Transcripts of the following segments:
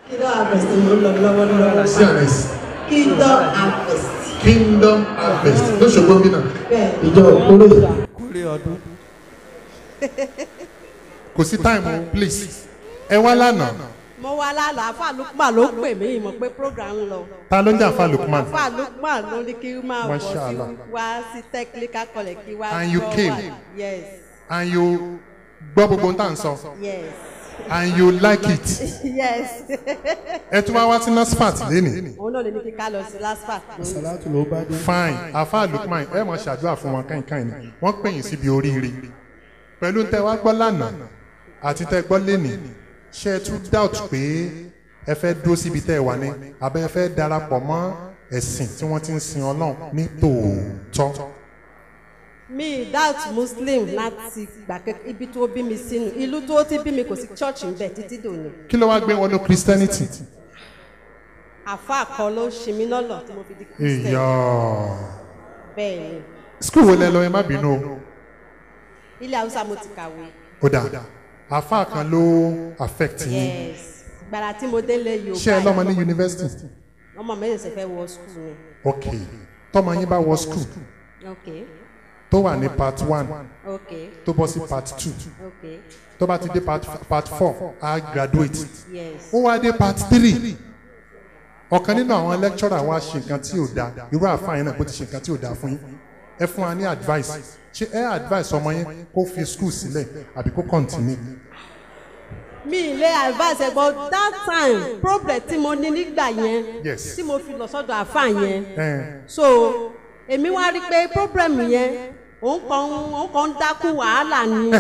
kingdom harvest ló ń lọ lọ́wọ́lọ́wọ́ sí àrẹ̀sì kingdom harvest kingdom harvest lóṣogbo bí náà bẹ́ẹ̀ ìjọ kórè kórè ọdún. kò sí time please ẹ wá lánàá mo wá lálàá àfa lukman ló pè mí ìmọ̀ pé program ń lọ ta ló ń jà fún lukman àfa lukman ló ní kí n máa bọ̀ sí Mashallah. wá sí technical college kí wá And you gbọ́ came. wà. yes and you gbọ́ gbogbo ohun tá à ń sọ yes and you like it yes ẹ tún wá wá sí nasfat lénìí òun náà lè ní kí ká lọ sí lasfat sàlátù ló bá dé. fine afa lukman ẹ mọ̀ ṣàdúrà fún wọn káìnkáìn ni wọ́n pè yín síbi oríire pẹ̀lú tẹ wá gbọ́ lánàá àti tẹ gbọ́ lénìí ṣe ẹ tún doubt pé ẹ fẹ́ dúró síbi tẹ́ ẹ wà ní abẹ́ ẹ fẹ́ darapọ̀ mọ́ ẹ̀sìn tí wọ́n ti ń sin ọlọ́run ní tòótọ́ mi doubt muslim láti gbà pé ibi tó bí mi sínú ìlú tó ti bí mi kò sí church ń bẹ títí dòní kí ló wá gbé wọnú christianity àfa kan ló ṣe mí lọ́lọ́ tí mo fi di christian ìyá bẹ́ẹ̀ ni skul wo lẹ lọ ẹ má bínú o ilé haúsá mo ti kàwé ó dà àfa kan ló affect yín yes gbàrà tí mo délé yorùbá ṣé ẹ lọ́mọ ní yunifásitì ọmọ mi ṣẹ̀ṣẹ̀ fẹ́ wọ skul ni ok tọ́mọ yín bá wọ skul ok tó wà ní part one ok tó bọ́ sí part two ok tó bá ti dé part part four á graduate yes ó wá dé part three ọ̀kan nínú àwọn lecturer wa ṣe nǹkan tí ò dáa irú àfààní náà bó ti ṣe nǹkan tí ò dáa fún yín ẹ fún wa ní advice ṣé ẹ advice ọmọ yẹn kó fi school sílẹ̀ àbí kó continue mi ilé advice ẹ but that time problem tí mo ní nígbà yẹn Yes. tí mo fi lọ sọ́dọ̀ àfa yẹn ẹ so èmi wá rí i pé problem yẹn òun kàn òun kàn ń dákú wàhálà ni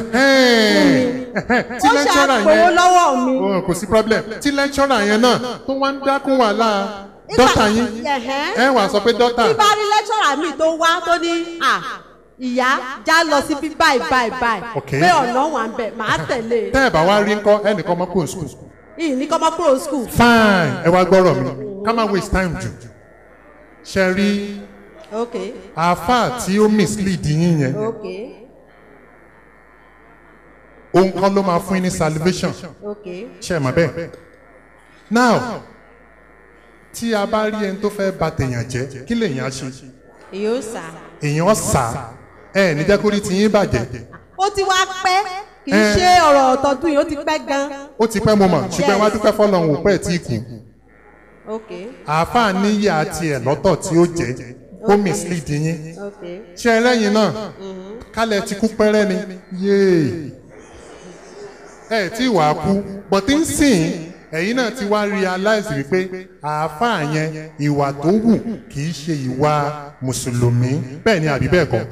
tí ó lecturer ṣàpòwó yẹn lọ́wọ́ mi. oh, kò sí problem tí lecturer yẹn náà tó wá ń dákún wàhálà dọ́tà yín Ẹ̀hẹ́n. ẹ wà sọ pé dọ́tà tí bá rí lecturer mi tó wá tó ní à ìyá já lọ sí bí báyìí báyìí báyìí Okay. pé ọ̀nà wà ń bẹ̀ máa tẹ̀lé tẹ́ ẹ̀ bá wá rí ńkọ́ ẹnìkan ọmọ kúrò school ìyìn ní kọ́mọ́ kúrò school fine ẹ wá gbọ́rọ̀ mi ká má waste time jù ṣe rí ok àáfàá tí ó mislead yín yẹn ok òun kan ló máa fún yín ní salvation ok ṣe é mọ̀ bẹ́ẹ̀ now tí a bá rí ẹni tó fẹ́ bà tèèyàn jẹ́ kí lèèyàn á ṣe yóò sá èèyàn sà ẹ ní jẹ́ kó rí tiyín bàjẹ́ ó ti wá pẹ́ kì í Eh. ṣe ọ̀rọ̀ ọ̀tọ̀dún yìí ó ti pẹ́ gan ó ti pẹ́ mo mọ̀ ṣùgbọ́n wá dúpẹ́ fọlọ́run ò pẹ́ tí kù ok àáfàá níyà tiẹ̀ lọ́tọ̀ tí ó jẹ́ ó mislead yín ok ṣe ẹlẹ́yin náà kálẹ̀ ti kú pẹ́rẹ́ ni yéè ẹ tí wàá kú bọ̀tí ń sìn ẹ̀yin náà ti wá realize wípé àáfàá yẹn ìwà tó wù kì í ṣe ìwà mùsùlùmí bẹ́ẹ̀ ni àbí bẹ́ẹ̀ kọ́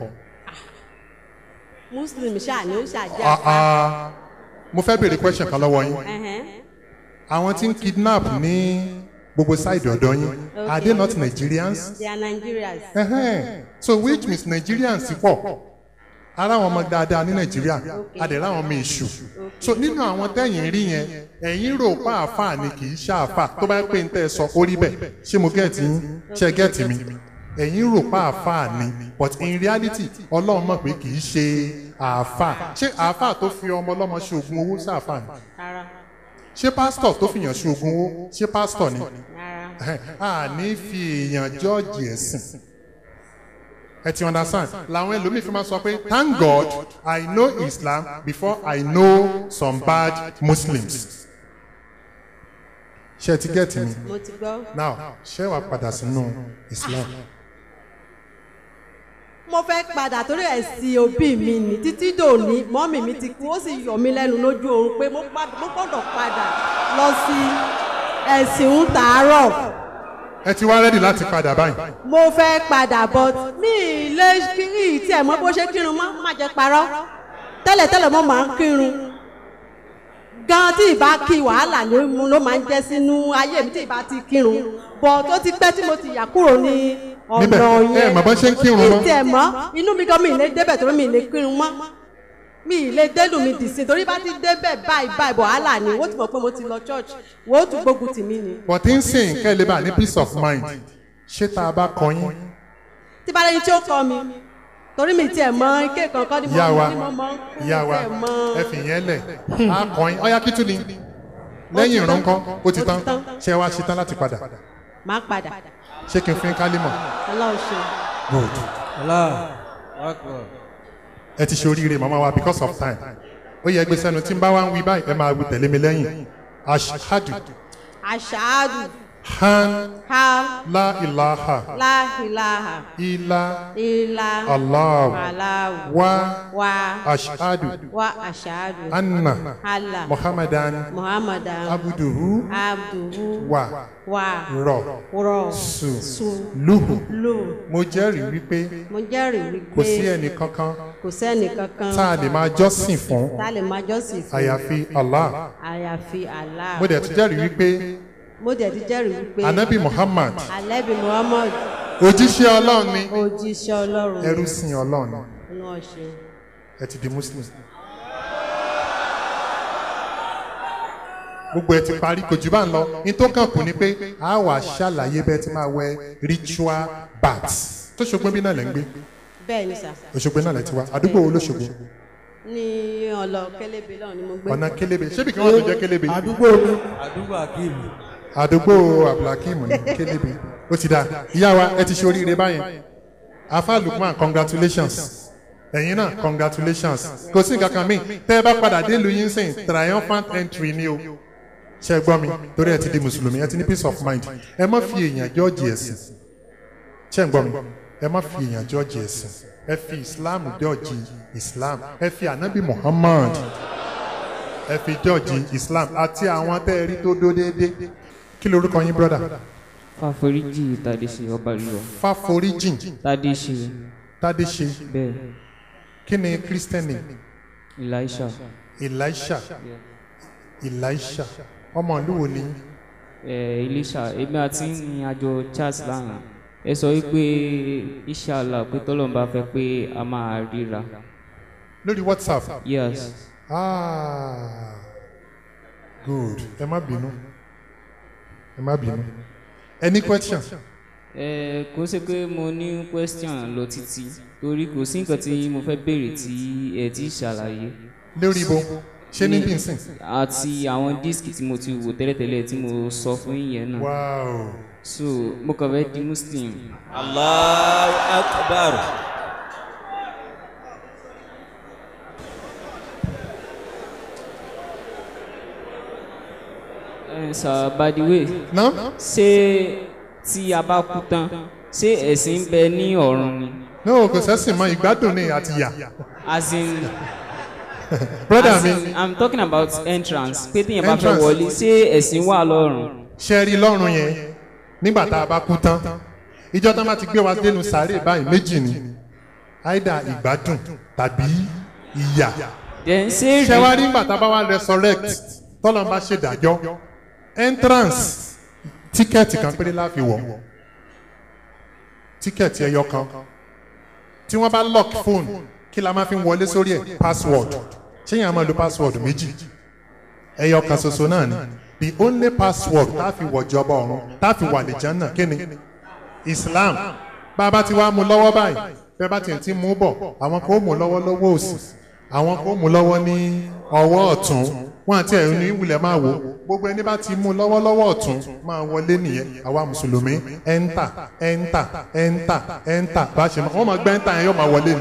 muslim ṣáà ni ó ṣàjẹ́ Ah, ah. mo fẹ́ béèrè question kan lọ́wọ́ yín Ẹ̀hẹ́n. àwọn tí ń kidnap ní gbogbo side ọ̀dọ́ yín are they not Nigerians? they are nigerians Ẹhẹ́n. so which means Nigerians pọ̀ ara àwọn ọmọ dáadáa ní Nàìjíríà adẹ̀rẹ̀ àwọn ọmọ èṣù so nínú àwọn tẹ́yìn rí yẹn ẹ̀yin rò pa àáfàá ni kì í ṣe àáfàá tó bá pè ń tẹ́ ẹ sọ orí bẹ́ẹ̀ ṣé mo gẹ̀ẹ́tì yín ṣe gẹ̀ẹ́tì mi ẹ̀yin rò pa àáfàá ni but in reality Ọlọ́run mọ̀ pé kì í ṣe àáfàá ṣé àáfàá tó fi ọmọ ọlọ́mọ ṣe oògùn owó sí àáfàá ni rárá ṣé pásítọ̀ tó fìyàn ṣe oògùn owó ṣé pásítọ̀ ni rárá a ní fi èèyàn jọ́ọ̀jì ẹ̀sìn ẹ ti understand làwọn ẹlòmíì fi máa sọ pé thank God I know Islam before I know some bad Muslims ṣé ẹ ti gẹ́ẹ̀tì mi mo ti gbọ́. now ṣé wàá padà sínú Islam mo fẹ́ padà torí ẹ̀sìn òbí mi ní títí dòní mọ́mì mi ti kú ó sì yọ mí lẹ́nu lójú oorun pé mo pa- mo gbọ́dọ̀ padà lọ sí ẹ̀sìn ń tàárọ̀ ẹ ti wá rẹ́dì láti padà báyìí mo fẹ́ padà but mi ì lè kí ì tí ẹ̀ mọ́ bó ṣe kírun mọ́ má jẹ́ parọ́ tẹ́lẹ̀tẹ́lẹ̀ mo máa ń kírun gan tí ìbá kí wàhálà ló mú- ló máa ń jẹ́ sínú ayé mi tí ìbá ti kírun but ó ti pẹ́ tí mo ti yà kúrò ní Níbẹ̀, ọ̀nà ẹ yẹn mọ̀ bọ́n ṣe ń kírun mọ́. ìtì ẹ̀ mọ́ inú mi gan mi ì lè débẹ̀ torí mi ì lè kírun mọ́ mi ì lè délù mi dì sí torí bá ti débẹ̀ báyìí báyìí wàhálà ni wọ́n ti mọ̀ pé mo ti lọ church wọ́n ó tún gbógun tì mí ni but ń sìn kẹ́ ẹ lè bá ní peace of mind ṣé tá a bá kọ yín tí bá lẹ́yìn tí ó kọ́ mi torí mi tiẹ̀ mọ ike kankan ni mo ìyá wa ni mo mọ kú ìyá wa tiẹ̀ mọ ẹ fi yẹn lẹ̀ á kọ yín ọyá kí tún ni lẹ́yìn ìran kan ó ti Ó ti tán tán. ṣé wá ṣe tán láti padà máa padà ṣé kí n fún yín kálímọ̀ ọlọ́run ṣe good Allah akbar. ẹ ti ṣe oríire màmá wa because of time ó yẹ gbé sẹ́nu tí n bá wá ń wí báyìí ẹ máa wí tẹ̀lé mi lẹ́yìn ashadu aṣáájú han ha la ilaha láhìláhà ila ilá allah aláwù wa wa ashadu wa aṣáájú anna hàlà muhammadan muhammadan abuduhu abduhu wa wa rọ rọ su su luhu lù mo jẹ́rìí wípé mo jẹ́rìí wípé kò sí ẹnì kankan kò sẹ́ni kankan tá a lè máa jọ́sìn fún tá a lè máa jọ́sìn fún àyàfi allah àyàfi Allah mo dẹ̀ tún jẹ́rìí wípé mo dẹ̀ ti jẹ́rìí wípé anabi muhammad alẹ́bí muhammad òjíṣẹ́ ọlọ́run ni òjíṣẹ́ ọlọ́run ẹrú sìn ọlọ́run ni náà ṣe ẹ ti di muslim. gbogbo ẹ ti parí kò jù bá ń lọ ní tó kàn kù ni pé a wà ṣàlàyé bẹ́ẹ̀ tí máa wẹ ritual bath tó ṣògbọ́n bí náà lẹ́ ń gbé bẹ́ẹ̀ ni sà òṣogbo náà lẹ́ ti wá àdúgbò wo lóṣogbo ní ọlọ kélébé náà ni mo gbé ọ̀nà kélébé ṣébì kí wọ́n tó jẹ́ kélébé àdúgbò mi. àdúgbò akíìmù. àdúgbò abdulhakeem ní kélébé ó ti dá ìyá wa ẹ ti ṣe oríire báyẹn afa lukman congratulations ẹ̀yin náà congratulations kò sí nǹkan kan míì tẹ́ ẹ bá padà dé lu yín sìn triumphant entry ni o ṣe é gbọ́ mi torí ẹ ti di mùsùlùmí ẹ ti ní peace of mind ẹ má fi èèyàn jọ́ọ̀jì ẹ̀sìn ṣe é gbọ́ mi ẹ má fi èèyàn jọ́ọ̀jì ẹ̀sìn ẹ fi islam jọ́ọ̀jì islam ẹ fi anabi muhammad ẹ fi jọ́ọ̀jì islam àti àwọn tẹ́ ẹ rí tó dó déédéé kí lorúkọ yín brọ́dà fàforíjì tàdéṣe ọba rírọ fáforíjìn tàdéṣe tádéṣe bẹ́ẹ̀ kí ni kírísítẹ́nì elisha elisha elisha ọmọ ìlú wo ni yín? ẹ elisha èmi àti ní àjọ charles lánàá ẹ sọ wípé inshallah pé tọ́lọ́n bá fẹ́ pé a máa ríra lórí whatsapp yes ah good ẹ má bínú ẹ má bínú any question ẹ kò ṣe pé mo ní question lọ títí torí kò sí nǹkan tí mo fẹ́ béèrè tí ẹ ti ṣàlàyé lórí ibo ṣé ní bínsìn àti àwọn díìskì tí mo ti wò tẹ́lẹ̀tẹ́lẹ̀ tí mo sọ fún yín náà wow so mo kàn fẹ́ di muslim Allahu akbar. ẹ sir by the way now ṣé tí a bá kú tán ṣé ẹ̀sìn ń bẹ ní ọ̀run ni no kò sẹ́sìn mọ́ ìgbádùn ní àti yà as in brother as mi in i'm talking about entrance pé téèyàn bá fẹ́ Entrance. wọlé ṣé ẹ̀sìn wà lọ́run ṣe rí lọ́rùn yẹn nígbà tá a bá kú tán ìjọ tán bá ti gbé wa dénú sàárè báyìí méjì ni àìdá ìgbádùn tàbí ìyà then ṣé ṣe wá rí nígbà tá a bá wá resurrect tọ́lọ́n bá ṣèdájọ́ entrance tíkẹ́ẹ̀tì kan péré láfi wọ̀ tíkẹ́ẹ̀tì ẹyọ kan tí wọ́n bá lock phone kí la máa fi wọlé sórí ẹ̀ password ṣé yẹn a máa lo password méjì ẹyọ kan ṣoṣo náà ni the only password tá a fi wọ̀ jọba ọ̀run tá a fi wà lìjàn náà kí ni islam bá a bá ti wá mú lọ́wọ́ báyìí bẹ́ẹ̀ bá tiẹ̀ ti mú bọ̀ àwọn kò mú lọ́wọ́ lọ́wọ́ òsì àwọn kò mú lọ́wọ́ ní ọwọ́ ọ̀tún wọn àti ẹ̀rù ní ìwúlẹ̀ máa wò gbogbo ẹni bá ti mú lọ́wọ́ lọ́wọ́ ọ̀tún máa wọlé nìyẹn àwa mùsùlùmí ẹ̀ńtà ẹ̀ńtà ẹ̀ńtà ẹ̀ńtà bá a ṣe máa wọ́n máa gbẹ́ ẹ̀ńtà yẹn yóò máa wọlé ni.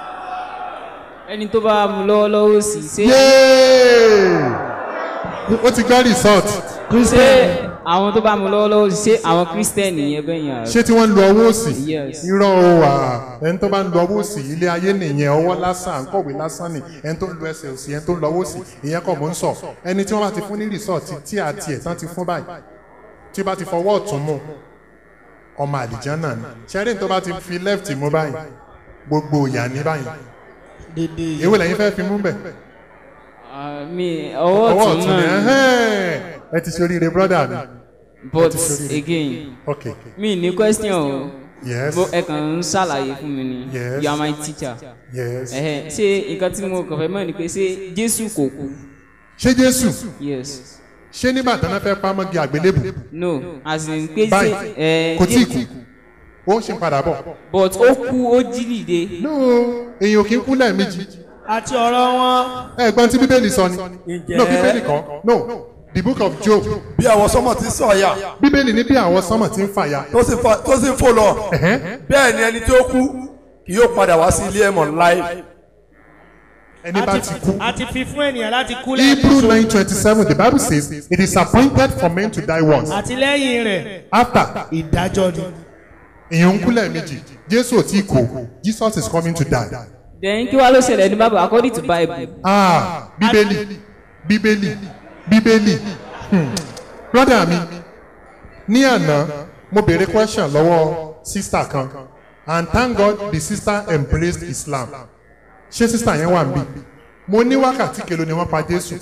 ẹni tó bá mú lọ́wọ́lọ́wọ́ sí ṣé yéé ó ti gbọ́ resort ṣé àwọn tó bá mú lọ́wọ́lọ́wọ́ sí ṣé àwọn kírísítẹ́nì yẹn bẹ́ẹ̀ yàn ṣé tí wọ́n ń lo ọwọ́ òsì Yes. irọ́ o wà ẹni tó bá ń lo ọwọ́ òsì ilé ayé nìyẹn ọwọ́ lásán à ń kọ̀wé lásán ni ẹni tó ń lo ẹsẹ̀ òsì ẹni tó ń lo ọwọ́ òsì ìyẹn kọ̀ mọ́ ń sọ ẹni tí wọ́n bá ti fún ní resort tí àti ẹ̀ tán ti fún báyìí tí ó bá ti fọwọ́ ọ̀tún mú ọmọ àlìjánà ni ṣẹ́rìn tó bá ti fi left mú báyìí gbogbo ìyà ní báyìí dédé èwo lẹ́yìn fẹ́ fi mú bẹ̀ Ah, mi ọwọ́ ọwọ́ ọ̀tún ọ̀tún ni náà ẹ̀hẹ́n. ẹ ti ṣe oríire brother mi but ti ṣoríire. again ok mi ní question o yes Mo- ẹ kàn ń ṣàlàyé fún mi ni Yes. you are my teacher yes Ẹhẹ́, ṣé nǹkan tí mo kàn fẹ́ mọ̀ ni pé ṣé jésù kò kú ṣé jésù yes ṣé nígbà tí wọ́n fẹ́ pamọ́gi àgbélébù no as in pé ṣé Báyìí, ẹ kò tí ì Jésù- kú ó ń ṣe padà bọ̀. but ó kú ó jí dìde no èèyàn ò kí ń kú lẹ́ẹ̀mejì àti ọ̀rọ̀ wọn. ẹ̀gbọ́n tí bíbélì sọ ni Ǹjẹ́- no bíbélì kan no the book of job bí àwọn sọ́mọ̀ ti sọ̀yà bíbélì ní bí àwọn sánmọ̀ ti ń fàya tó sì fa- tó sì ń fò lọ ẹ̀hẹ́n, bẹ́ẹ̀ ni ẹni tí ó kú kì yóò padà wá sí ilé ẹ̀mọ̀ láì ẹni bá ti kú. a ti fi fún ènìyàn láti kú Hebrew lẹ́ẹ̀kan nine twenty seven the bible says it is appointed for men to die once àti lẹ́yìn rẹ̀ after ìdájọ́ ni. èèyàn ń kú lẹ́ẹ̀mejì Jésù ò tí kú Jesus is coming to die. then kí wàá ló ṣẹlẹ̀ ní bible according to bible Ah, bíbélì bíbélì bíbélì hmm. brother mi ní àná mo béèrè question lọ́wọ́ sister kan and thank God the sister embraced Islam ṣé sister yẹn wà níbí mo ní wákàtí kelo ni wọ́n pa Jésù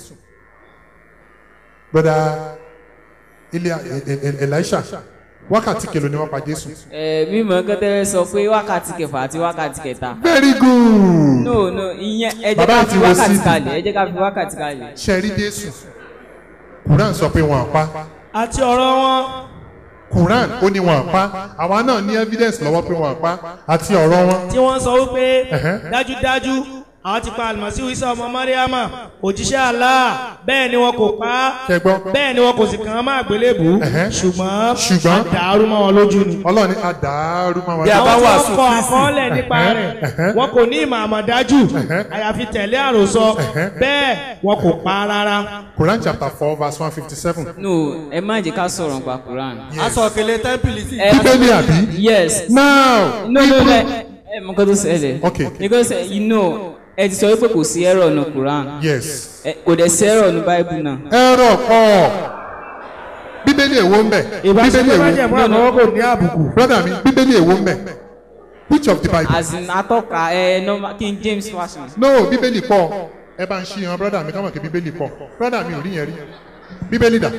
brother ilé Elisha wákàtí kelo ni wọ́n pa Jésù. ẹ mímọ kẹtẹ sọ pé wákàtí kẹfà àti wákàtí kẹta very good. no no ìyẹn ẹ jẹ́ Bàbá ká ti fi wo wákàtí CD. kalẹ̀ ẹ jẹ́ ká fi wákàtí kalẹ̀. ṣẹ́rí Jésù Quran sọ pé wọ́n pa àti ọ̀rọ̀ wọn Quran ó ní wọ́n pa àwa náà ní evidence lọ́wọ́ pé wọ́n pa àti ọ̀rọ̀ wọn. tí wọ́n sọ wípé Ẹ̀hẹ́. dájúdájú àwọn ti pa àlùmọ́sí isa ọmọ mariama òjíṣẹ́ Allah bẹ́ẹ̀ ni wọn kò pa á Ṣé gbọ́? bẹ́ẹ̀ ni wọn kò sì kàn án má àgbélébù Ẹ̀hẹ́. ṣùgbọ́n Ṣùgbọ́n? àdàrú mọ́ wọn lójú ni. Ọlọ́run ní àdàrú máa wà. Bí a bá àwọn tí wàásù wọ́n kọ Kristi. àkọọ́lẹ̀ nípa rẹ̀ wọn kò ní ìmọ̀ àmọ̀dájú àyàfi tẹ̀lé àròsọ bẹ́ẹ̀ wọn kò pa á rárá. Quran chapter four verse one fifty seven. no ẹ má jẹ́ ká sọ̀rọ̀ nípa quran. aṣọ òkèlè tẹ́ḿpìlì sì ẹ Bíbélì àbí? yes Now no no no ẹ ẹ mọ nǹkan tó ṣẹlẹ̀. Okay. because eh, you know ẹ ti sọ wípé kò sí error nù quran yes. ẹ kò dẹ̀ sí error nù bible náà. Ẹ̀rọ kọ̀. Bíbélì èwo ń bẹ̀? Bíbélì ìbáṣepọ̀ èwo? májẹ̀mú àmọ́ kò ní àbùkù. Brother mi, Bíbélì èwo ń bẹ̀? Which of the Bible? as in atọ́ka ẹ normal king james version. No, Bíbélì pọ̀. Ẹ bá ń ṣí yan brother mi ká mọ̀ kí Bíbélì pọ̀. Brother mi ò rí yẹn rí. Bíbélì dà.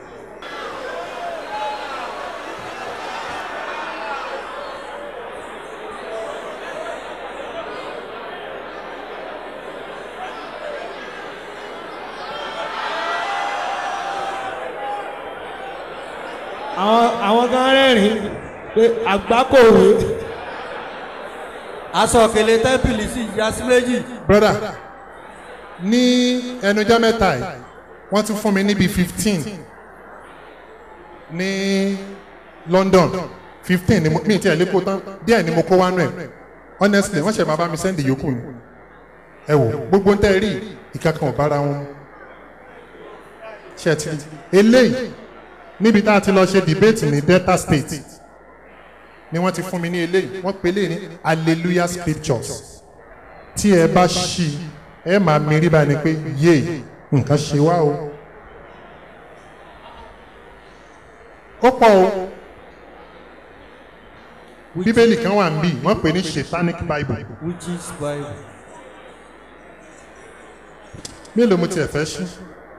àwọn àwọn kan rẹ́rìn pé àgbákòwé aṣọ òkèlè tẹ́ḿpìlì sì ya sí méjì brother ní ẹnujọ́ mẹ́ta yìí wọ́n ti fún mi níbi fifteen ní London fifteen ni mo mi ti ẹ̀ lé kó tán díẹ̀ ni mo kó wánú ẹ̀ honestly wọ́n ṣẹ̀ máa bá mi send yòókù ni ẹ wò gbogbo ń tẹ́ ẹ rí ìkankan ò bára wọn mu. ṣe ti eléyìí níbi tá a ti lọ ṣe debate ní Delta State ni wọ́n ti fún mi ní eléyìí wọ́n pe eléyìí ní hallelujah scriptures tí ẹ bá ṣí ẹ máa mérí bá ní pé yé nǹkan ṣe wá o ó pọ̀ o bíbélì kan wà níbí wọ́n pè ní satanic bible which is bible mélòó mo tiẹ̀ fẹ́ ṣí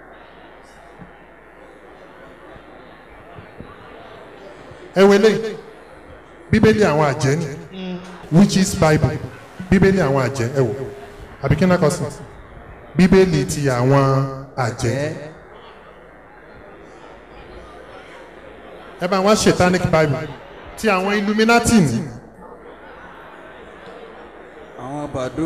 ẹ wẹlé bíbélì àwọn àjẹ́ ni which is bible bíbélì àwọn àjẹ́ ẹ wò àbí kí n náà kọ sí bíbélì ti àwọn àjẹ́ ẹ bá wọn satanic bible ti àwọn illuminati ni àwọn bàdó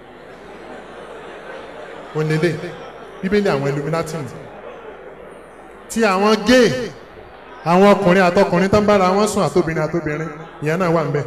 onílé bíbélì àwọn illuminati ni ti àwọn gay àwọn ọkùnrin àtọkùnrin tó ń bára wọn sùn àtobìnrin àtobìnrin ìyẹn náà wà ń bẹ.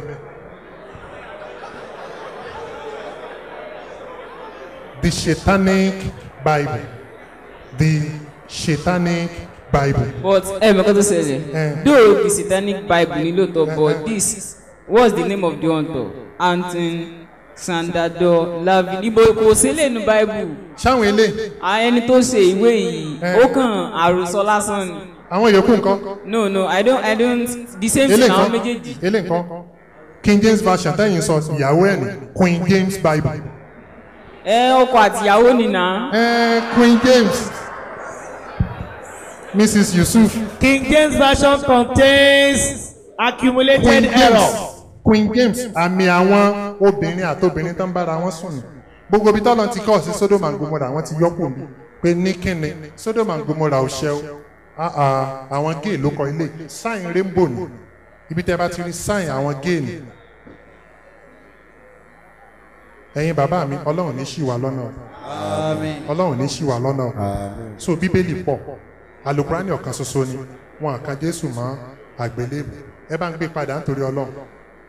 the satanic bible the satanic bible. but ẹ mọ̀ kọ́ tó ṣẹlẹ̀ Eh. though the satanic bible ní lóòótọ́ but this what's the name of the author anton sandado lavin ibo kò sí lẹ́nu bible sáwọn ilé àwọn ẹni tó ṣe ìwé yìí Eh. ó kàn àròsọ lásán ni àwọn yòókù nǹkan no no i don't i don't the same ilé thing àwọn nǹkan méjèèjì ilé nǹkan king james version tẹ́yìn sọ ìyàwó ẹ̀ ní queen james bible. ẹ ọkọ àtìyàwó nìna Eh, queen james mrs yusuf king james version contains accumulated queen error. james queen james àmì àwọn obìnrin àtobìnrin tó ń bára wọn sùn ní gbogbo ibi tọ́lọ́ ti kọ́ sí sodom and gomora wọ́n ti yọ́pò mi pé ní kíni sodom and gomora ò ṣe o Ah, ah, àwọn gay ló kọ ilé sign rainbow ni ibi tẹ́ bá ti rí sign àwọn gay ni ẹ̀yin bàbá mi ọlọ́run ní ṣì wà lọ́nà o. àmín ọlọ́run ní ṣì wà lọ́nà o. so bíbélì pọ̀ alukurani ọ̀kan ṣoṣo ni wọn kan jésù mọ́ àgbélébù ẹ bá ń gbé padà nítorí ọlọ́run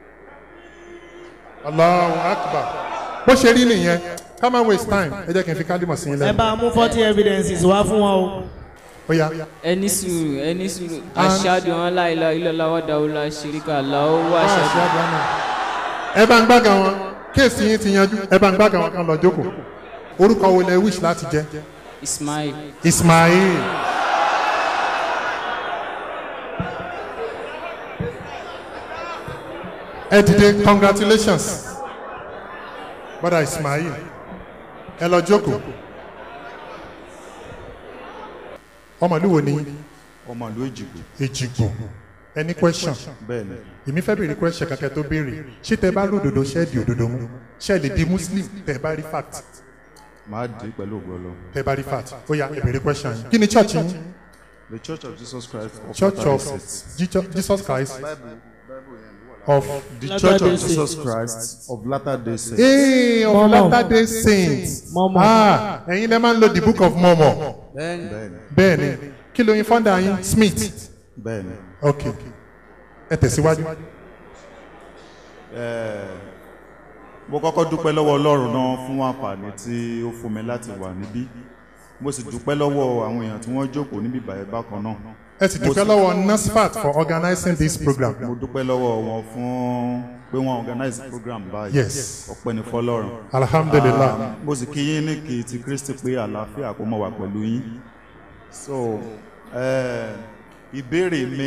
allahu akbar bó ṣe rí nìyẹn ká má waste time ẹ jẹ́ kí n fi kálímọ̀ sí yín ẹ lẹ́nu bá mú forty evidences wá fún wọn o. ó yá ẹni sùúrù ẹni sùúrù aṣáájú wọn láìla ilọ̀lá wàdàwọlá ṣèríkà làwọ̀ aṣáájú. ẹ bá ń gbága wọn kéèsì yín ti yanjú ẹ bá ń gbága wọn kan lọ jókòó orúkọ wo lẹ wish láti jẹ ismail ismail ẹ dìde congratulations brother ismail ẹ lọ jókòó ọmọlúwo ni ọmọ ìlú èjìgbò èjìgbò any question bẹ́ẹ̀ ni èmi fẹ́ béèrè question kankan tó béèrè ṣé tẹ bá lódodo ṣé di òdodo mú ṣé lè di muslim tẹ bá rí fact máa dé pẹ̀lú ògbọ́ lọ. tẹ bá rí fact ó yá ẹ béèrè question yìí kí ni church yín the church of jesus christ of church Latter-day of Saints. Jesus- jesus christ of the church of jesus christ of latter day saints. ee of Mormon. latter day saints Mormon. ah ẹ̀yin lẹ́ máa ń lo the book of mormon bẹ́ẹ̀ni bẹ́ẹ̀ni bẹ́ẹ̀ ni kí ló yin founder yín smith bẹ́ẹ̀ni ok ẹ tẹ̀síwájú mo kọ́kọ́ dúpẹ́ lọ́wọ́ ọlọ́run náà fún àǹfààní tí ó fún mi láti wà níbí mo sì dúpẹ́ lọ́wọ́ àwọn èèyàn tí wọ́n jókòó níbí báyìí bákan náà ẹ sì dúpẹ́ lọ́wọ́ nasfat for organizing this program mo dúpẹ́ lọ́wọ́ wọn fún pé wọ́n organize program báyìí Yes. ọpẹ́ ní fọlọ́run alhamdulilah Ah, mo sì kí yín ní kí ti kristi pé àlàáfíà kó mọ̀ wá pẹ̀lú yín so eh, ìbéèrè mi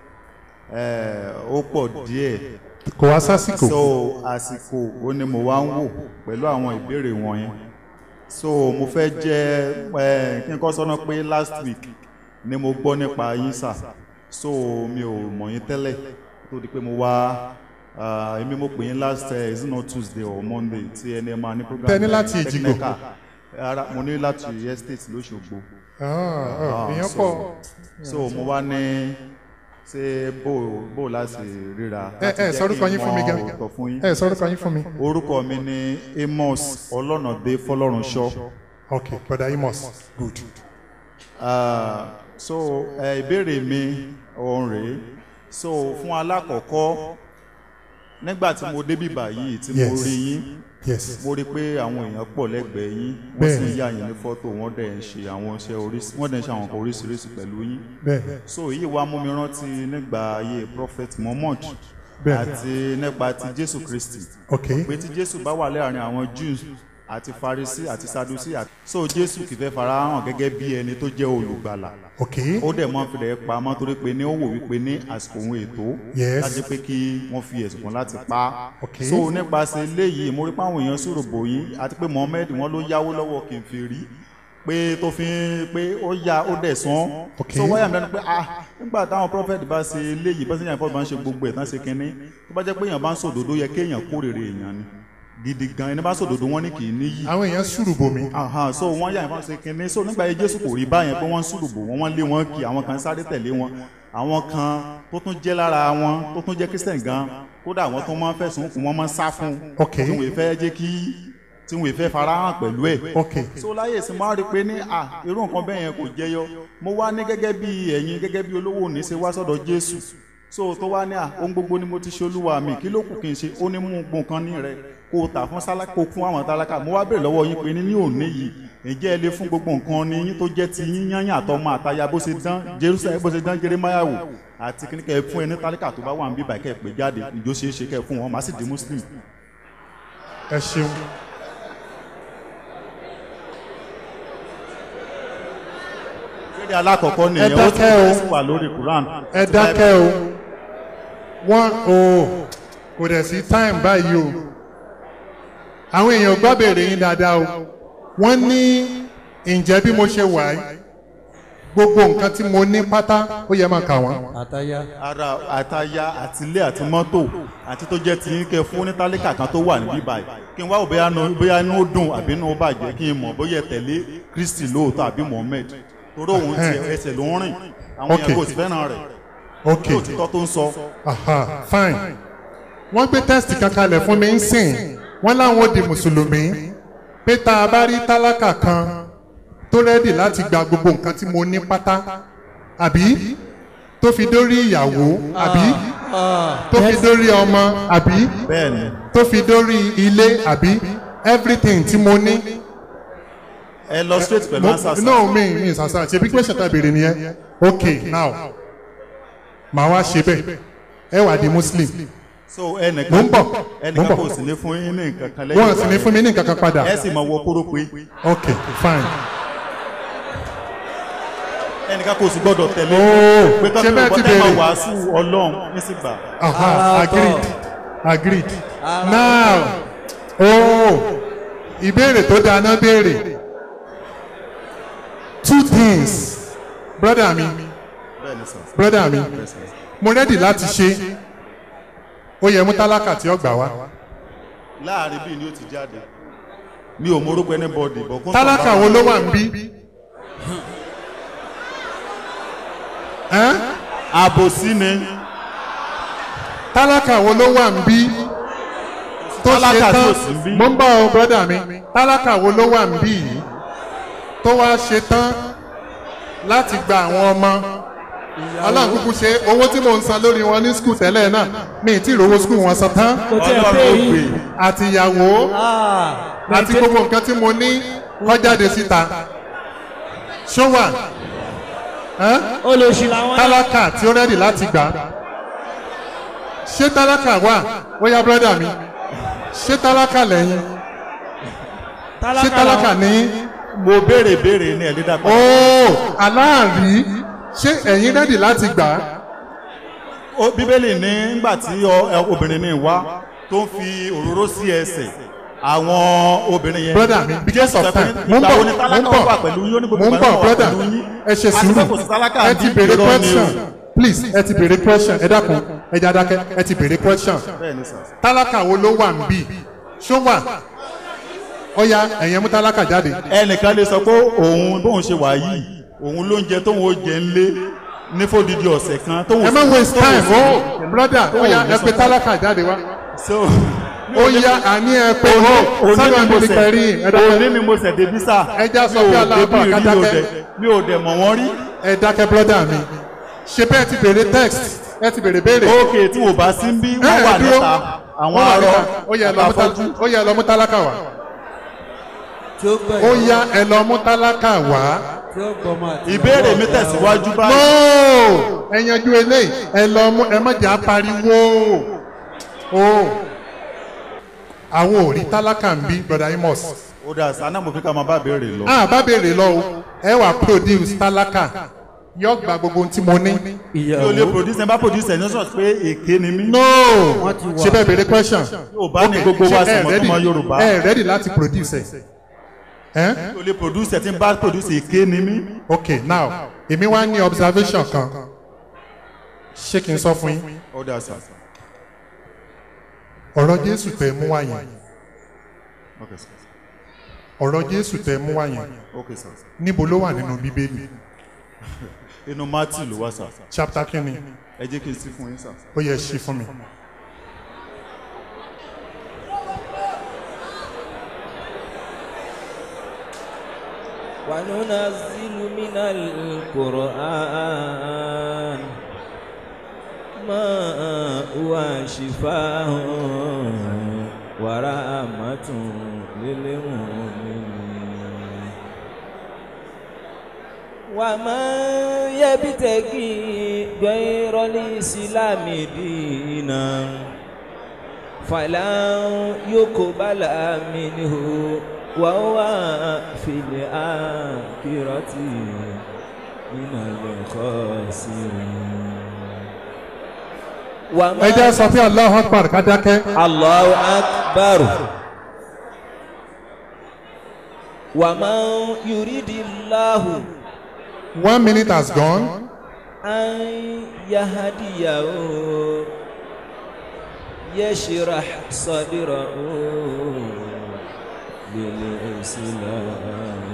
eh, ó pọ̀ díẹ̀ kò wá sásìkò so àsìkò ó ní mo wá ń wò pẹ̀lú àwọn ìbéèrè wọ̀nyẹn so mo fẹ́ jẹ́ eh, kí n kọ́ sọ́nà pé last week ni mo gbọ́ nípa yín sà so mi ò mọ̀ yín tẹ́lẹ̀ tó di pé mo wá ah, èmi mo pè yín last uh, is it not tuesday or monday tí ẹni ẹ máa ní program Tẹ ní láti eh, Èjìgbò. technical. ara mo ní láti estate lóṣogbo Ah, ah, Ah, èèyàn so- pọ̀ so mo wá ní ṣé bó bó láti ríra ẹ láti ẹ jẹ́ sọrúkọ kí n yín fún mi mọ gan òótọ́ fún yín ẹ sọrúkọ yín fún mi orúkọ mi ni amos ọlọ́nàdé fọlọ́runṣọ́ ok brother amos good Ah, so eh, ìbéèrè mi òun rèé so fún alákọ̀ọ́kọ́ nígbà tí mo débì báyìí tí mo Yes. rí yín yes mo rí i pé àwọn èèyàn pọ̀ lẹ́gbẹ̀ẹ́ yín wọ́n sì ń Bẹ́ẹ̀ni. yà yín ní fọ́tò wọ́n dẹ̀ ń ṣe àwọn iṣẹ́ oríṣi wọ́n dẹ̀ ń ṣe àwọn nǹkan oríṣiríṣi pẹ̀lú yín bẹ́ẹ̀ so èyí wá mú mi rántí nígbà ayé prophet muhammad Bẹ́ẹ̀ni. àti nípa ti jésù kristi ok pé tí jésù bá wà láàrin àwọn jews àti farisi àti sadusi àti so jésù kì í fẹ́ fara hàn gẹ́gẹ́ bí ẹni tó jẹ́ olùgbàlà ok ó dẹ̀ mọ́ fìdí pamọ́ torí pé ní ó wò wípé ní àsìkò òun ètò Yes. láti pé kí wọ́n fi ẹ̀sùn kan láti pa á Ok. so nípasẹ̀ eléyìí mo rí pé àwọn èèyàn sọ̀rọ̀ bò yín àti pé mohammed wọn ló yáwó lọ́wọ́ kí n fi rí pé tó fi ń pé ó ya ó dẹ̀ sán Ok. so wáyà mi lẹ́nu pé ah nígbà táwọn prophet bá ṣe eléyìí bá ṣe yàn fọ́ọ̀mù bá ń ṣe gbogbo ẹ̀ tán ṣe kínní tó bá jẹ́ pé èèyàn bá ń sòdodo yẹ kéèyàn kórèrè èèyàn ni gidi gan ẹni bá sòdodo wọn ní kì í níyì àwọn èèyàn sùrù bomi Aha, so wọ́n yà ìfọ́n ṣe kínní so nígbà yẹn jésù kò rí báyẹn pé wọ́n ń sùrùbù wọn wọ́n lé wọn kì àwọn kan sáré tẹ̀lé wọn àwọn kan tó tún jẹ́ lára wọn tó tún jẹ́ kristian gan kódà àwọn tó máa ń fẹ̀sùn kù wọ́n máa ń sá fún Ok. tí wọ́n fẹ́ jẹ́ kí tí wọ́n fẹ́ farahàn pẹ̀lú ẹ̀ ok so láyé ìsìn máa rí i pé ní à irú nǹkan bẹ́ẹ̀ yẹn kò jẹyọ mo wá ní gẹ́gẹ́ bí ẹ̀yin gẹ́gẹ́ bí olówó òní ṣe wá sọ́dọ̀ jésù so tó wá ní à ohun gbogbo ni mo ti ṣe olúwa mi kí ló kù kí n ṣe ó ní mú gbọ̀n ní rẹ kó o tà fún sálákà kó o fún àwọn tálákà mo wá bèrè lọ́wọ́ yín pé ní ní òní yìí ǹjẹ́ ẹ lè fún gbogbo nǹkan ní yín tó jẹ́ ti yín yányàn àtọmọ àtaya bó ṣe dán jerusalem bó ṣe dán jeremiah wò àti kí ni kẹ́ ẹ fún ẹ ní tálákà tó bá wà ń bíbà kẹ́ ẹ pè jáde ìjó ṣeé ṣe kẹ́ ẹ fún wọn màá sì di muslim ẹ ṣeun ìbéèrè alákọ̀ọ́kọ́ nìyẹn ó dákẹ́ o. tún sì wà lórí quran ẹ dákẹ́ o wọ́n o kò dẹ̀ sí time báyìí o àwọn èèyàn gbọ́ béèrè yín dáadáa o wọ́n ní ǹjẹ́ bí mo ṣe wà yìí gbogbo nǹkan tí mo ní pátá ó yẹ máa kà wọ́n àtàyà ara àtaya àti ilé àti mọ́tò àti tó jẹ́ ti kẹ́ fún ní tálíkà kan tó wà níbí báyìí kí n wá òbí bóyá inú ó dùn àbí inú ó bàjẹ́ kí n mọ̀ bóyá ẹ tẹ̀lé kristi lóòótọ́ àbí mohammed torí òun ti ẹsẹ̀ ló ń rìn àwọn Okay. èèyàn kò sì fẹ́ràn rẹ̀ ok lóòtítọ́ tó ń sọ aha fine wọ́n gbé test kan kalẹ̀ fún mi ń sìn wọ́n láwọn ó di mùsùlùmí pé tá a bá rí tálákà kan tó rẹ́dì láti gba gbogbo nǹkan tí mo ní pátá àbí tó fi dórí ìyàwó àbí tó fi dórí ọmọ àbí bẹ́ẹ̀ni tó fi dórí ilé àbí everything tí mo ní. ẹ lọ straight pẹ̀lú Mo- answer sir. no mi mi sàṣà ṣebí question tá a béèrè nìyẹn ok now màá wá ṣe bẹ́ẹ̀ ẹ wà di muslim so ẹnìkan Mo ń bọ̀, mo ń ẹnìkan bọ̀. kò sì ní fún yín ní nǹkan kan lẹ́yìn wọn sì ní fún mi ní nǹkan kan padà ẹ sì mọ wọ kóró pé ok fine ẹnìkan kò sì gbọ́dọ̀ tẹ̀lé Oh, pé ṣé kọ́kọ́ bẹ́ẹ̀ ti ìbọn ẹ̀ máa béèrè? wàásù ọlọ́run ní sì gbà. aha Ara agreed ọ̀tọ̀. agreed Ara now oh ìbéèrè tó dáná béèrè two things brother mi bẹ́ẹ̀ni sir. brother mi Bẹ́ẹ̀ sir. mo ready láti ṣe ó yẹ mú tálákà tí ó gbà wá láàrin bíi ni ó ti jáde mi ò morúkọ anybody bọ̀ kó tálákà wo ló wà ń bí Ẹ́n? àbòsí ni tálákà wo ló wà ń bí tó ṣe Tálákà tí tán ò sí ń bí. mo ń bọ̀ ọ́ brọ́dà mi tálákà wo ló wà ń bí yìí tó wá ṣe tán láti gba àwọn ọmọ ọlọ́run kúkú ṣe owó tí mò ń san lórí wọn ní skul tẹ́lẹ̀ náà mi ì tí ì rówó skul wọn san tán kò tí ẹ ọlọ́run pé ó yín gbé àti ìyàwó Ah, àti gbogbo nǹkan tí mo ní kọjáde síta ṣó wà Ẹ́n? olóṣì làwọn náà tálákà tí ó rẹ́dì láti gbà á. ṣé tálákà wà ó yá brọ́dà mi ṣé tálákà lẹ́yìn ṣé tálákà ní mo béèrè béèrè ní ẹ̀lẹ́dà ó aláàrí ṣé ẹ̀yin rẹ́dì láti gbà á. Ó- bíbélì ní nígbà tí ọ- ẹ- obìnrin ní wá tó ń fi òróró sí ẹsẹ̀ àwọn obìnrin yẹn brọ́dà mi because of sọ pé time mo ń ìgbà bọ̀ wo ni mo ń tálákà bọ̀ wà pẹ̀lú yín ó ní gbogbo mo ń ìgbà bọ̀ náà wà brọ́dà pẹ̀lú yín ẹ ṣe àti pé sùúrù kò sí tálákà ẹ bí ti béèrè irọ́ ni o. question please ẹ ti béèrè question ẹ dákun ẹ jẹ́ adákẹ́ ẹ ti béèrè question bẹ́ẹ̀ ni sà tálákà wo ló wà ń bì ṣó wà ó yá ẹ̀yẹn mú tálákà jáde. ẹnìkan lè sọ pé òun bóun ṣe wà yìí òun ló ń jẹ tóun ó jẹ ńlé ní fódìdí ọ̀sẹ̀ kan tóun ẹ má waste time o broda ó yá ẹ pe tálákà jáde wá so ó yá àní ẹ pe ó sábà mo ní kẹrí ẹ dákẹ́ òní ni mo ṣẹ̀ débi sá Ẹ já sọ pé aláàbọ̀ kátákẹ́. mi ò dẹ̀ mọ̀ wọ́n rí ẹ dákẹ́ broda mi ṣe bẹ́ẹ̀ ti béèrè text ẹ ti béèrè béèrè. ókè tí wò bá sí ń bí Ẹ, wọ́n ẹ wà dúró. níta àwọn Wọ́n wà arọ níta. ó yá ẹ lọ mú tá- àtàfọ́jú ó yá ẹ lọ mú tálákà wá tí ó gbẹ̀yìn. ó yá ẹ lọ mú tálákà wá. tí ó gbọmọ àti ìbéèrè mi ìyàwó tẹ̀síwájú no báyìí ẹ yanjú eléyìí ẹ lọ mú ẹ má jà pariwo o àwọn ò rí tálákà ń bí broda Amos. ó dà sànà mo fi ká máa bá béèrè lọ. a bá béèrè lọ o ẹ wà produce tálákà yọ gba gbogbo ohun tí mo ní. mi ò lè produce ẹ bá produce ẹ ní sọ pé èké ni mí. no ṣe bẹ́ẹ̀ béèrè question. Yorùbá ní gbogbo wa sì mọ̀ tó mọ Yorùbá. ẹ ready láti produce ẹ. ẹ mi ò lè produce ẹ tí n bá produce èké ni mí. ok now èmi wá ní observation kan ṣé kí n sọ fún yín ó dà sà. ọ̀rọ̀ Jésù tẹ mú wá yẹn ok sà. ọ̀rọ̀ Jésù tẹ mú wá yẹn ok sà. níbo ló wà nínú Bíbélì inú Matthew ló wá sà. chapter kínní ẹ jẹ́ kí n sí fún yín sà. ó yẹ ṣí fún mi. وننزل من القرآن ما هو شفاء ورحمة للمؤمنين ومن يبتغي غير الإسلام دينا فلن يقبل منه وهو في الآخرة من الخاسرين وما ẹ jẹ́ sọ pé Allahu Akbar ká dákẹ́. الله أكبر ومن يريد الله one minute has gone. أن يهديه يشرح صدره للإسلام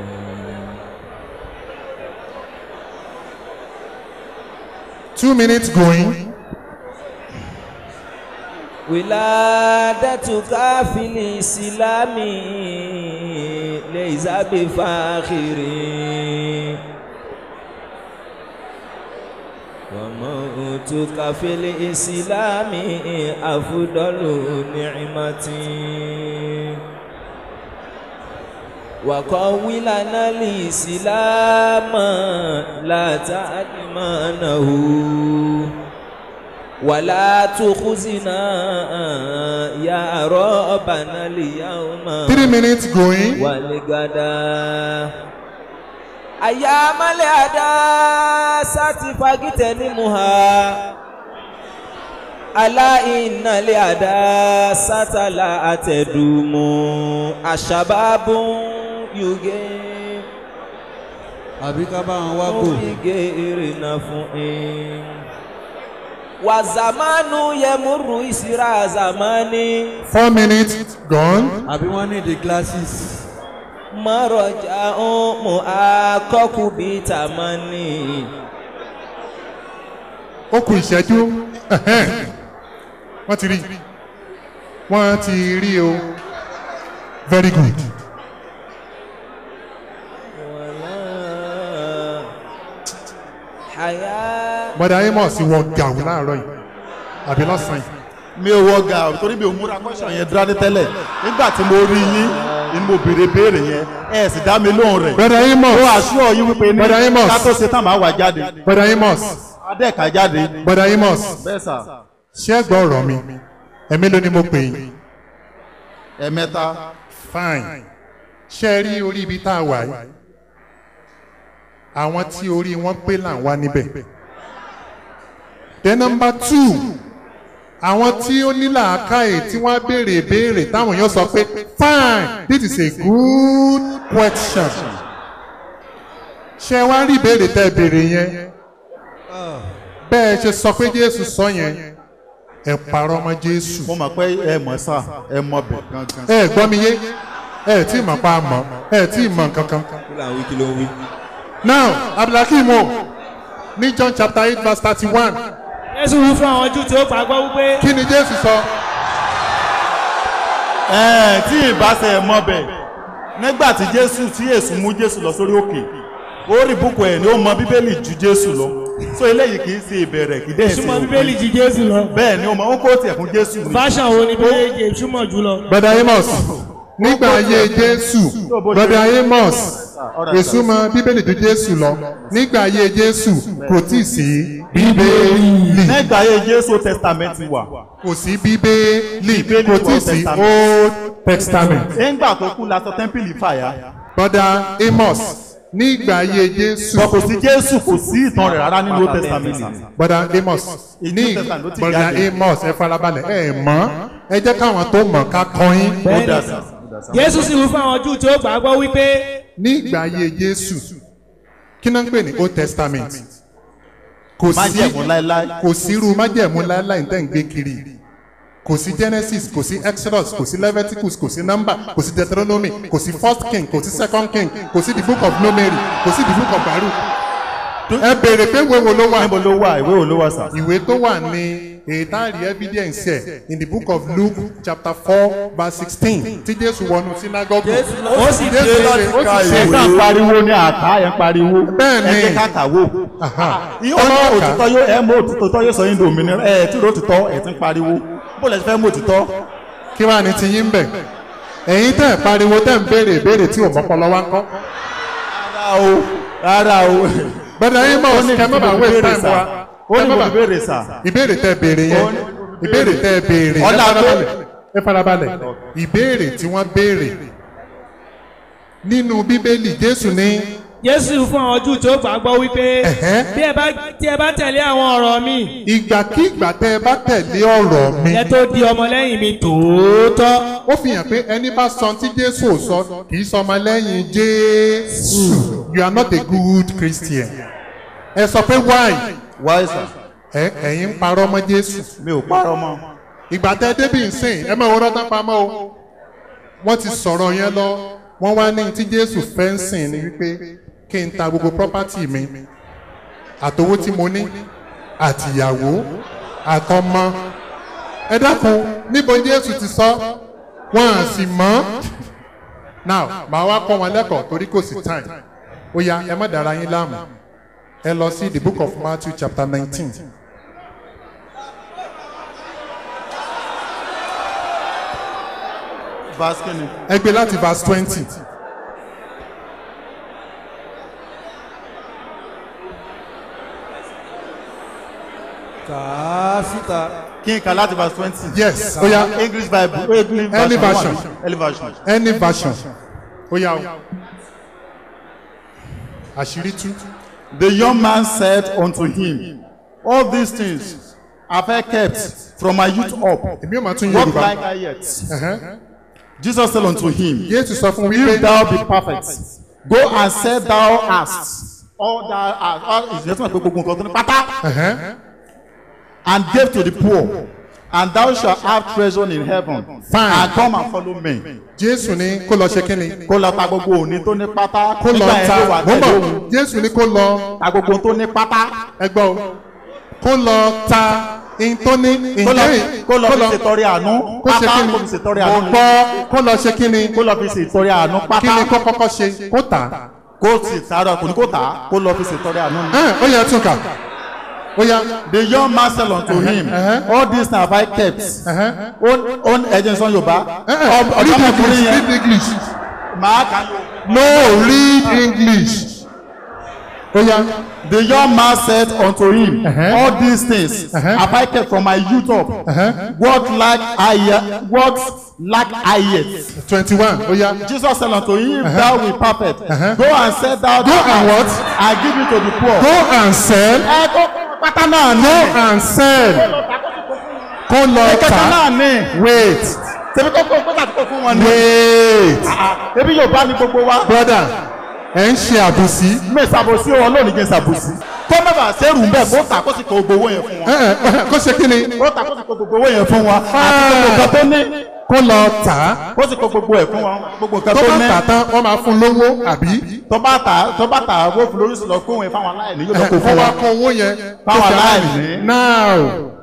two minutes going. ولادتك في الإسلام ليس بفاخر وموتك في الإسلام أفضل نعمة وقوي لنا الإسلام لا تعلمانه ولا تخزنا يا ربنا اليوم Three minutes going. والغدا أيام الأداء ستفاجتنمها ألا إن الأداء ستلا تدوم الشباب يجي àbí ká bá wọn wá gò. ìgèrè fún in. wà zamanu yẹmúrú ìsirà zamani. Four minutes gone. àbí wọ́n ní the glasses. mọ̀rọ̀jà ọmọ akọ́kù bíi tàmánì. ó kù ìṣẹ́jú Ẹ̀hẹ́n. wọ́n ti rí wọ́n ti rí o very good. Àyà. bọ́dà amos wọ gàù láàárọ̀ yìí àbí lọ́sàn-án yìí. mi ò wọ ga torí mi ò múra kọ́ṣọ̀ yẹn dúró ní tẹ́lẹ̀ nígbà tí mo rí yín ni mo béèrè béèrè yẹn ẹ sì dá mi lóhùn rẹ̀. bọ́dà amos ó àṣùọ̀ yín wípé ní Brother Amos. ká tó ṣe tán máa wà jáde. bọ́dà amos adẹ́ka jáde. bọ́dà amos bẹ́ẹ̀ sà ṣé ẹ gbọ́ ọ̀rọ̀ mi ẹ̀mí ló ní mo pè yín. ẹ̀mẹ́ta fine ṣé ẹ rí orí ibi tá a wà yìí àwọn tí orí wọn pé là ń wá níbẹ̀. then number two àwọn tí ó ní làákàyè tí wọ́n á béèrè ìbéèrè táwọn èèyàn sọ pé fine this is a good question. ṣé wá rí ìbéèrè tẹ́ ẹ béèrè yẹn bẹ́ẹ̀ ṣe sọ pé jésù sọ yẹn ẹ parọ́ mọ́ jésù mo mọ̀ pé ẹ mọ̀ sà ẹ mọ̀ bẹ̀ gangan. ẹ gbọ́ mi yé ẹ tí mọ̀ pa mọ̀ ẹ tí mọ̀ kankan. kí là ń wí kí ló ń wí. now abdulhakeem o ní john chapter eight verse thirty-one jésù wí fún àwọn jù tí ó gbàgbọ́ wípé kí ni jésù sọ. ẹ tí ìbáṣẹ ẹ mọ̀ bẹ̀ nígbà tí jésù tí èsù mú jésù lọ sórí òkè ó rí búkọ ẹ ní ó mọ bíbélì ju jésù lọ so eléyìí kì í ṣe ìbẹ̀rẹ̀ kì í dẹ̀ ṣe súnmọ́ bíbélì jí jésù lọ. bẹ́ẹ̀ ni ó mọ ó kó tiẹ̀ fún jésù ni. fashion wo ni bíbélì jẹ súnmọ́ jù lọ. brother amos nígbà ayé jésù brother amos èso mọ bíbélì ju jésù lọ nígbà ayé jésù kò tí ì sí bíbélì nígbà ayé jésù testament wà kò sí bíbélì kò tí ì sí old testament. nígbà tó kú la sọ tẹ́ḿpìlì fàyà brother amos nígbà ayé jésù. bọ̀ kò sí jésù kò sí ìtàn rẹ̀ rárá nínú old testament. brother amos ní New Testament ló ti brother jáde. amos ẹ farabalẹ̀ ẹ mọ̀ ẹ jẹ́ káwọn tó mọ̀ ká kọyín. ó dà sà. jésù sì wí fún àwọn jù tí ó gbàgbọ́ wípé nígbà ayé jésù kí náà ń pè ní old testament kò sí Májẹ̀mú láéláé. kò sí irú májẹ̀mú láéláé tẹ́ ń gbé kiri kò sí genesis kò sí exodus kò sí leviticus kò sí number kò sí deuteronomy kò sí first king kò sí second king kò sí the book of numeri kò sí the book of baruch ẹ béèrè pé wo wo ló wà níbo ló wà ìwé wo ló wà sà. ìwé tó wà ní èyí tá a rí evidence ẹ in the book of luke chapter four verse sixteen tí jésù wọnú synagogue ó sì dé láti ẹ ka kàn pariwo ní àká ẹ ń pariwo Bẹ́ẹ̀ ni. ẹ jẹ́ ká kàwó. ó ní òtítọ́ yóò ẹ mọ òtítọ́ yóò sọ yín di òmìnira ẹ tí ro òtítọ́ ẹ ti ń pariwo bó lẹ ti fẹ́ mọ òtítọ́. kí wàá ní ti yín bẹ̀ ẹ̀yin tẹ̀ ẹ̀ pariwo tẹ̀ ń béèrè ìbéèrè tí ò mọ́pọlọ wá ń kọ́ rárá o rárá o. bẹ́ẹ̀ ni mọ̀ kẹ́ mọ́ bá wé time wa ó ní kẹ́ mọ́ mo bá- ti béèrè sà. ìbéèrè tẹ́ béèrè yẹn ìbéèrè tẹ́ béèrè ẹ Ọlá tó- farabalẹ̀ ẹ farabalẹ̀ ìbéèrè tí wọ́n béèrè nínú bíbélì jésù ní jésù fún àwọn jù tí ó gbàgbọ́ wípé Ẹ̀hẹ́. bí ẹ bá tí ẹ bá tẹ̀lé àwọn ọ̀rọ̀ mi ìgbàkígbà tẹ́ ẹ bá tẹ̀lé ọ̀rọ̀ mi ẹ tó di ọmọlẹ́yìn mi tòótọ́. ó fi hàn pé ẹni bá sọ tí jésù ò sọ kì í sọ ọmọ lẹ́yìn jésù you are not a good christian ẹ sọ pé why wáyé sà. ẹ ẹ̀yin ń parọ́ mọ́ jésù mi ò parọ́ mọ́. ìgbà tẹ débi nsìn ẹ máa wọ́n tán pamọ́ o wọ́n ti sọ̀rọ̀ yẹn lọ wọ́n wá ní tí jésù fẹ́ ń sìn ni wípé kí n ta gbogbo property mi àtowó tí mo ní àtìyàwó àtọmọ ẹ dákun níbo jésù ti sọ wọn à sì mọ́ now màá wá kọ́ wọn lẹ́kọ̀ọ́ torí kò sí time ó yá ẹ má dára yín láàmú ẹ lọ sí the book of matthew chapter nineteen. verse kini. ẹ gbé láti verse twenty. kà á síta. kí n kà láti verse twenty. yes ó yá english bible english Any version version. one. any version. any version ó yá o àṣírí tú. The young man said unto him, All these things have I kept from my youth up. èmi ò máa tún What yorùbá. like I yet? Ẹ̀hẹ́n. Jesus said unto him, Jésù sọ fún If wípé thou be perfect, go and sell thou hast all thou hast all is just pé gbogbo nǹkan tó ní pátá ẹ̀hẹ́n, and give to the poor and thou shalt have treasure in heaven Fine. and come and follow me. Jésù ní kó lọ ṣe kí ni Kó lọ ta gbogbo òní tó ní pátá kó lọ nígbà yẹn ta ló wà mo tẹ̀lé mọ̀ òun Jésù ní kó lọ ta gbogbo tó ní pátá ẹgbọ́ o kó lọ ta in tó ní kó lọ ìjẹ́ kó lọ fi ṣètọrẹ àánú kó ṣe pátá kí kó ni fi ṣètọrẹ mo àánú gbọ́ kó lọ ṣe kí ni kó lọ fi ṣètọrẹ àánú kí pátá ni kó kọ́kọ́ ṣe kó tà á. kó sì sáárọ̀ kò ní kó tà á kó lọ fi ṣètọrẹ àánú ni. Ẹ̀hẹ́n, ó yẹ tún kà ó yá the young man said unto him uh-huh. all this na have I kept ẹ̀hẹ́n. ó ó ẹ̀jẹ̀ sọ yorùbá Ẹ̀hẹ́n, read ọ̀dọ́mọkùnrin English yẹn read English màá kà á no read English ó yá the young man said unto him Uh-huh. all these things Uh-huh. have I kept from my youth up Uh-huh. what lack I yet what lack I yet twenty one ó yá Jesus said unto him if thou be perfect Uh-huh. go and sell thou Go and what? and give it to the poor. go and sell ẹ kó pátá náà ní. go and sell kó lọ ẹ̀kẹ́kẹ́ tà náà ní. wait tẹ̀mí kó kó pátá kó fún wọn ní. wait ebi yóò bá ní gbogbo wa. brother ẹ̀ ń ṣe àbùsí mi ìsàbòsí wọn lónìí kí n sàbòsí. kó má bàa ṣerú ń bẹ̀ kó tà kó sì kó gbogbo owó yẹn fún wọn. Ẹ̀hẹ́n, ẹ̀hẹ́n, kó ṣe kí ni kó tà kó sì kó gbogbo owó yẹn fún wọn. àti gbogbo nǹkan tó ní. kó lọ tà á kó sì kó gbogbo ẹ̀ fún wọn. gbogbo nǹkan tó tó bá ní. tà tán wọ́n máa fún lówó àbí tó bá tà tó bá tà owó fún lórí lọ kó wọn fáwọn aláìní yóò lọ kó kó fún wá wọn. kó owó yẹn kó Fáwọn fi aláìní. aláìní. now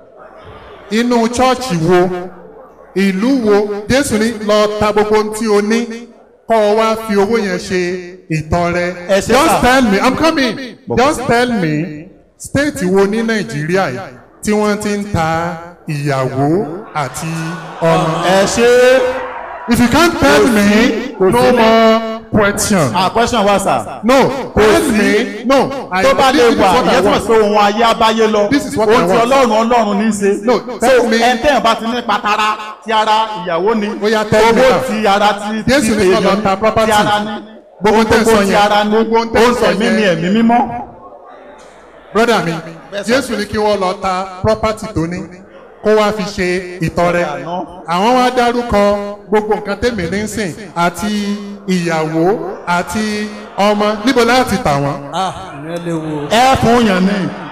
inú chọ́ọ̀chì wo ìlú wo Jésù ní lọ ta gbogbo ohun tí o ní kọ́ ọ wá fi owó yẹn ṣe ìtọrẹ Ẹ ṣe just sà. tell me i'm coming just tell me state wo ní Nàìjíríà yìí tí wọ́n ti ń ta ìyàwó àti ọmọ. ẹ ṣe if you can't tell me kò no sí. more question. ah question wa sir. no tell me no. I- tó bá lè this is wà what I ìyẹn tí wọ́n want. sọ ohun ayé abáyé lọ This is what I ohun tí want. ọlọ́run ọlọ́run ní í ṣe No, so tell me- ẹ̀ńtẹ́yìn bá ti ní patara ti ara ìyàwó ni Ó yá, tell me owó now. ti ara ti ti Jésù ní kó lọ ta property. ti ara ní Gbogbo tẹ́ ń sọ ti yẹn, ara ní gbogbo tẹ́ ń ó ń sọ sọ mí yẹn. ní ẹ̀mí mímọ́ brother mi jésù ní kí wọ́n lọ ta property tó ní kó wá fi ṣe ìtọrẹ àwọn wá dárúkọ gbogbo nǹkan tèmi ní sìn àti ìyàwó àti ọmọ níbo láti tà wọ́n. ah ìyẹn lè wo. ẹ fún yàn ní